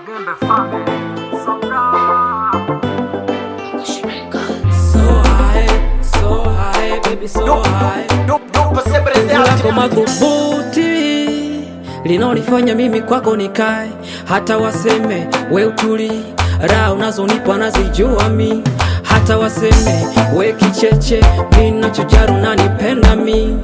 Magembe family. Sabra. So high, so high, baby, so high. Lako madhubuti linaonifanya mimi kwako nikae, hata waseme we utuli, raha unazonipa nazijua mi, hata waseme we kicheche, mi nachojaru nanipenda mi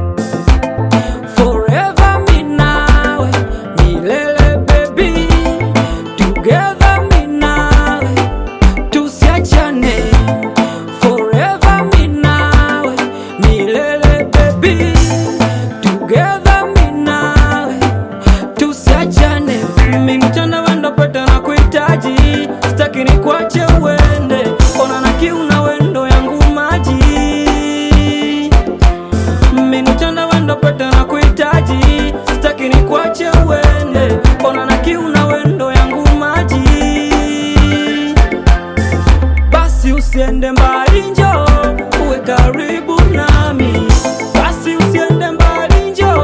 Forever mi nawe, milele baby, together mi nawe tusiachane forever mi nawe milele baby together mi nawe tusiachane mimi mchana wendo pete na kuhitaji sitaki ni kuache uende ona na kiu na wendo yangu maji mimi mchana wendo pete na kuhitaji sitaki ni kuache uende ona na kiu na wendo yangu maji basi usiende mbali njo uwe karibu nami basi usiende mbali njo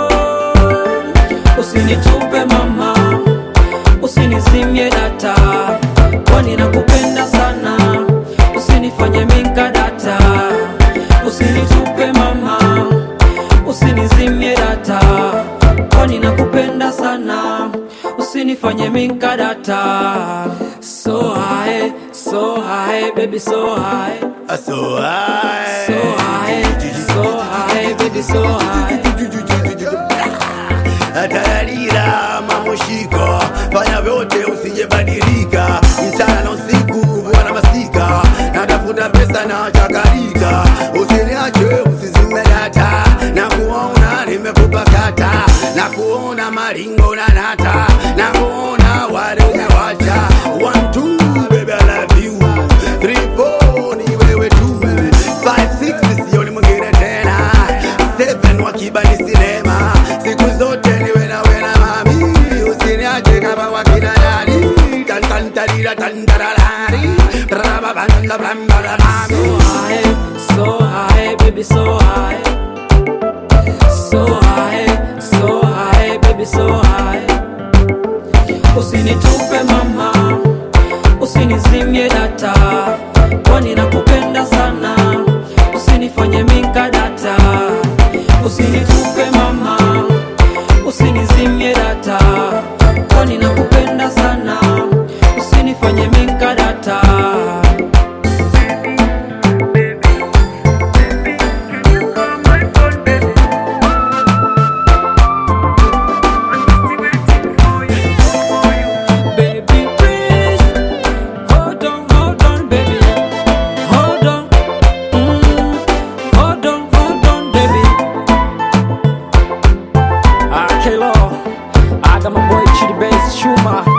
usinitupe mama usinizimie data kwani nakupenda sana usinifanye minka data usinitupe mama usinizimie data kwani nakupenda sana usinifanye minka data so high so high baby so high So high. so high so high baby so high Tararira mamushiko, fanya vyote usijebadilika, mchana na usiku vua na masika, natafuta pesa na chakarika, usiniache usizime data, na kuona nimekupa kata, na kuona maringo na nata, na kuona wale umewacha. One two baby I love you, three four ni wewe tu, five six sioni mwingine tena, seven wakiba ni sinema, siku zote niwe nawe na mami, usiniache kama wakina nani, tan tan tarira tan tararari, brababanda brambara mami. so high so high baby so high so high so high baby so high usinitupe mama usinizimie data kwani nakupenda sana usinifanye minka data usinitupe mama usinizimie data kwani nakupenda sana usinifanye minka data Baby, please hold on, hold on, baby, hold on, mm, hold on, hold on, baby. Ah, Kelo, I got my boy Chidi Bass Shuma.